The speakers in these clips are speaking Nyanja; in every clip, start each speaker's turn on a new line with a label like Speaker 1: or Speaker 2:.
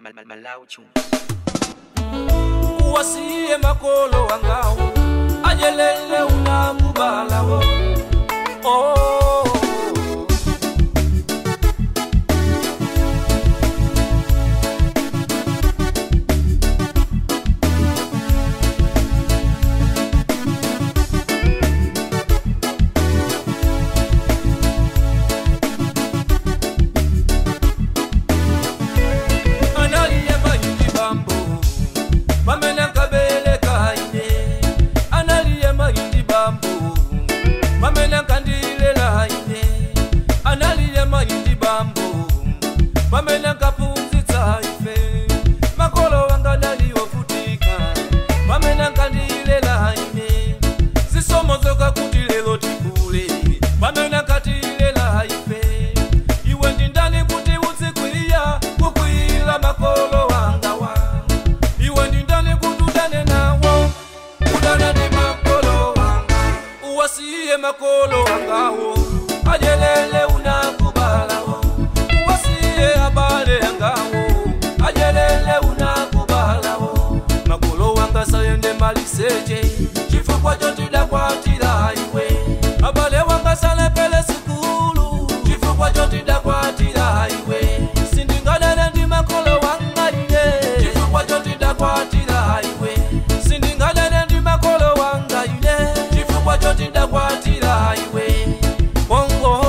Speaker 1: Malawi tune.
Speaker 2: uwasiye makolo wangawo ajelele unakubalawo oh. analiye mayindi bambo pamene nkabele kaine analiye mayindi bambo pamene nkandilela ine analiye mayindi bambo pamene nkaphunzitsa ife makolo wanga naliwovutika pamene nkandilela ine zisomo zoka kuti lero tikule pamene nkatilela ife iwe ndi ndani kuti uzikwiya kukwiyira makolo wanga wa iwe ndi ndani kuti udane nawo udana ndi makolo wanga uwasiye makolo wangawo ajelele unakubalawo uwasiye abale yangawo ajelele unakubalawo makolo wanga sayende maliseche chifukwa chotidakwatira iwe abale wanga salepele sikulu chifukwa chotidakwatira iwe sindingadane ndi makolo wanga ine chifukwa chotidakwatira iwe sindingadane ndi makolo wanga ine chifukwa chotidakwatira iwe bongo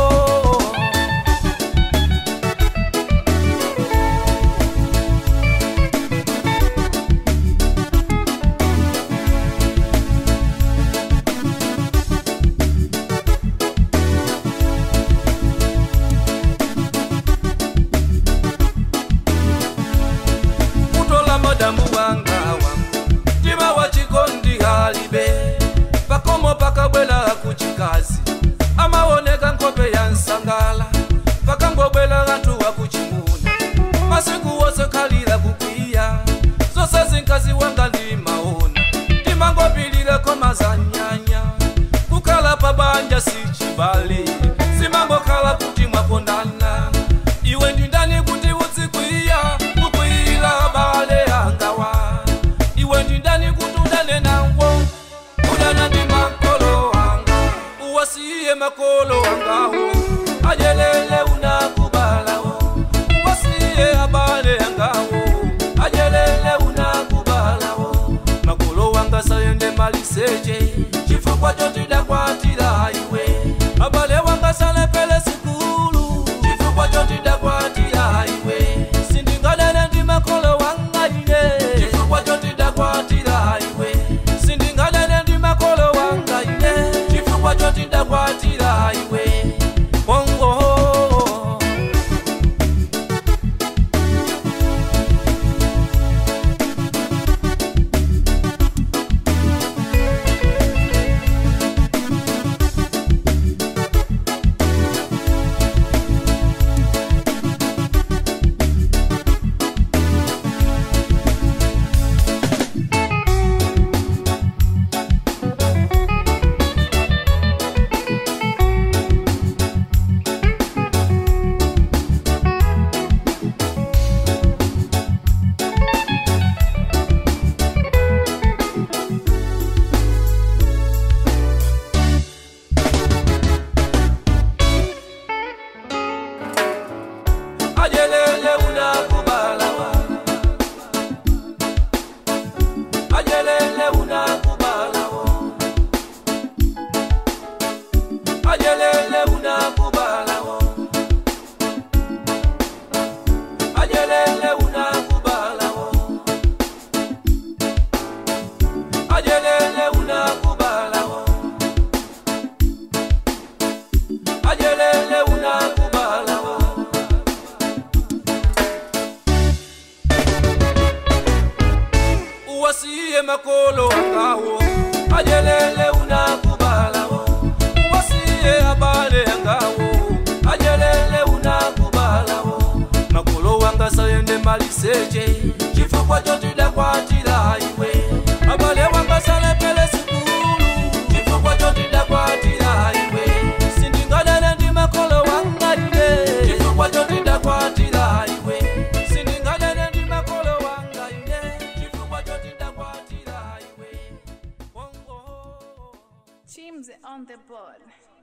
Speaker 2: kutola madamu wanga wangu tima wa chikondi halibe pakomo pakabwela kuchikazi amaoneka nkope ya nsangala pakangobwela anthu wa kuchimuna masiku wose khalira kukwiya zose zinkazi wanga ndimaona timangopilireko mazanyanya kukhala pabanja sichibale zimangokhala kuti mwakondana iwe ndi ndani kuti uzikwiya kukwiyira abale angawa iwe ndi ndani kuti udane nawo udana ndi makolo wanga uwasiye makolo wangawo ajelele unakubalawo uwasiye abale angawo ajelele unakubalawo makolo wanga sayende maliseche chifukwa chotidakwatira iwe abale wanga salepele sikulu chifukwa chotidakwatira iwe sindingadane ndi makolo wanga ine chifukwa chotidakwatira iwe sindingadane ndi makolo wanga ine chifukwa chotidakwatira iwe bongo ajelele unakubalawa ajelele unakubalawo ajelele unakubalawo ajelele unakubalawo ajelele unakubalawo ajelele unakubalawo uwasiye makolo wangawo ajelele unakubalawo uwasiye abale yangawo ajelele unakubalawo makolo wanga sayende maliseche chifukwa chotidakwatira iwe abale wanga salepele sikulu chifukwa chotidakwatira iwe sindingadane ndi makolo wanga ine chifukwa chotidakwatira iwe sindingadane ndi makolo
Speaker 1: Tumze on the board.